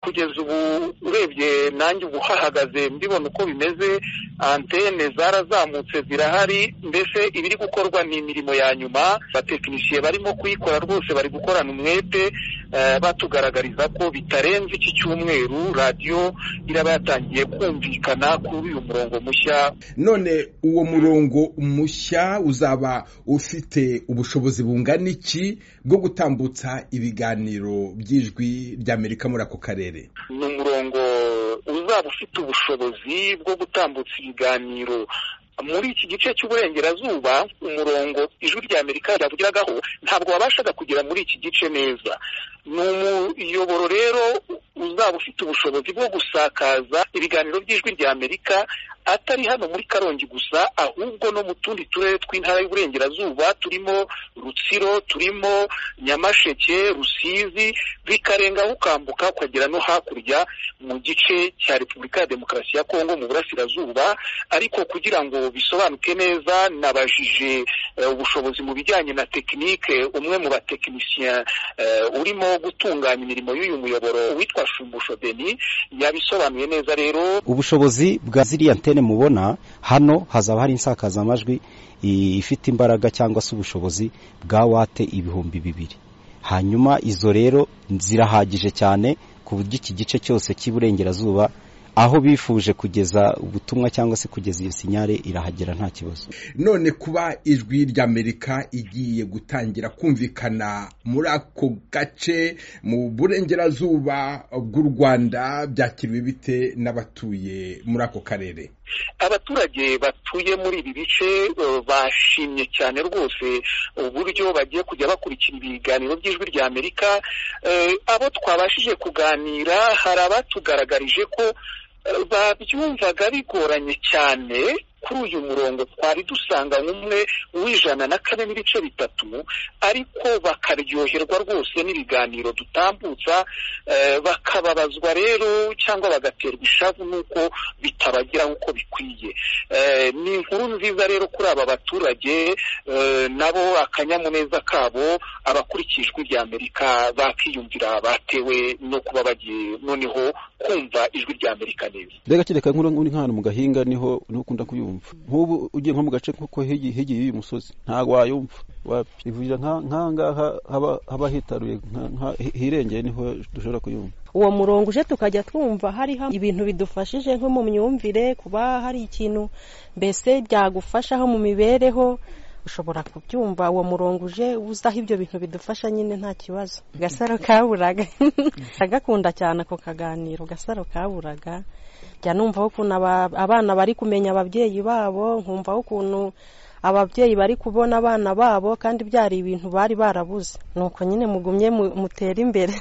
kugeza ubu urebye nanjye ubu hahagaze mbibona uko bimeze antene zarazamutse zirahari mbese ibiri gukorwa ni imirimo ya nyuma batekinisiye barimo kuyikora rwose bari gukorana umwete batugaragariza ko bitarenze iki cyumweru radiyo iraba yatangiye kumvikana kuri uyu murongo mushya none uwo murongo mushya uzaba ufite ubushobozi bungana iki bwo gutambutsa ibiganiro by'ijwi ry'amerika muri ako karere ni umurongo uzaba ufite ubushobozi bwo gutambutsa ibiganiro muri iki gice cy'uburengerazuba umurongo ijwi rya amerika ryavugiragaho ntabwo wabashaga kugera muri iki gice neza ni umuyoboro rero uzaba ufite ubushobozi bwo gusakaza ibiganiro by'ijwi rya amerika atari hano muri karongi gusa ahubwo no mu tundi turere tw'intara y'uburengerazuba turimo rutsiro turimo nyamasheke rusizi bikarenga ukambuka ukagera no hakurya mu gice cya repubulika ya demokarasi ya kongo mu burasirazuba ariko kugira ngo bisobanuke neza nabajije ubushobozi mu bijyanye na tekinike umwe mu batekinisiye urimo gutunganya imirimo y'uyu muyoboro witwa shumbusho deni yabisobanuye neza rero ubushobozi bwa ziriya antene mubona hano hazaba hari insakazamajwi ifite imbaraga cyangwa se ubushobozi bwa wate ibihumbi bibiri hanyuma izo rero zirahagije cyane ku buryo iki gice cyose cy'iburengerazuba aho bifuje kugeza ubutumwa cyangwa se kugeza iyo sinyare irahagera nta kibazo none kuba ijwi ry'amerika igiye gutangira kumvikana muri ako gace mu burengerazuba bw'u rwanda byakiriwe bite n'abatuye muri ako karere abaturage batuye muri ibi bice bashimye cyane rwose uburyo bagiye kujya bakurikira ibiganiro by'ijwi rya amerika abo twabashije kuganira hari abatugaragarije ko babyumvaga bigoranye cyane kuri uyu murongo twari dusanga nk'umwe w'ijana na kane n'ibice bitatu ariko bakaryoherwa rwose n'ibiganiro dutambutsa bakababazwa rero cyangwa bagaterwa ishavu n'uko bitabageraho uko bikwiye ni inkuru nziza rero kuri aba baturage nabo akanyamuneza kabo abakurikijwe irya amerika bakiyumvira batewe no kuba bagiye noneho kumva ijwi rya amerika neza reka nk'uri nk'ahantu mu gahinga niho niho ukunda kubyumva nk'ubu ugiye nko mu gace kuko hegeye y'uyu musozi ntabwo wayumva ivurira nk'ahangaha haba hitaruye hirengeye niho dushobora kuyumva uwo murongo uje tukajya twumva hariho ibintu bidufashije nko mu myumvire kuba hari ikintu mbese byagufashaho mu mibereho ushobora kubyumva uwo murongo uje uzaho ibyo bintu bidufasha nyine nta kibazo agasaro kaburaga agakunda cyane ako kaganiro agasaro kaburaga njya numvaho ukuntu abana bari kumenya ababyeyi babo nkumvaho ukuntu ababyeyi bari kubona abana babo kandi byari ibintu bari barabuze ni uko nyine mugumye mutera imbere